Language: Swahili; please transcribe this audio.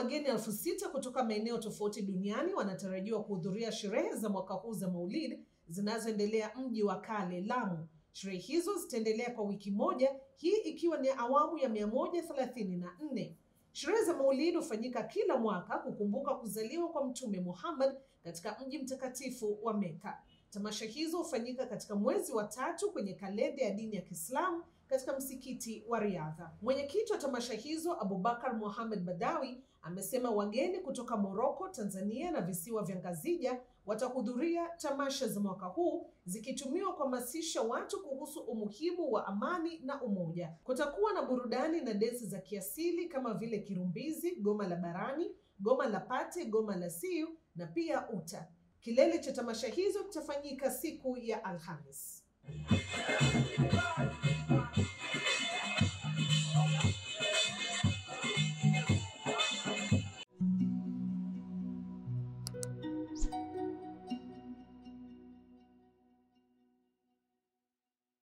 wageni elfu sita kutoka maeneo tofauti duniani wanatarajiwa kuhudhuria sherehe za mwaka huu za Maulid zinazoendelea mji wa kale Lamu. Sherehe hizo zitaendelea kwa wiki moja, hii ikiwa ni awamu ya mia moja thelathini na nne. Sherehe za Maulid hufanyika kila mwaka kukumbuka kuzaliwa kwa Mtume Muhammad katika mji mtakatifu wa Meka. Tamasha hizo hufanyika katika mwezi wa tatu kwenye kalenda ya dini ya Kiislamu katika msikiti wa Riadha. Mwenyekiti wa tamasha hizo Abubakar Mohamed Badawi amesema wageni kutoka Moroko, Tanzania na visiwa vya Ngazija watahudhuria tamasha za mwaka huu zikitumiwa kuhamasisha watu kuhusu umuhimu wa amani na umoja. Kutakuwa na burudani na densi za kiasili kama vile kirumbizi, goma la barani, goma la pate, goma la siu na pia uta. Kilele cha tamasha hizo kitafanyika siku ya Alhamis.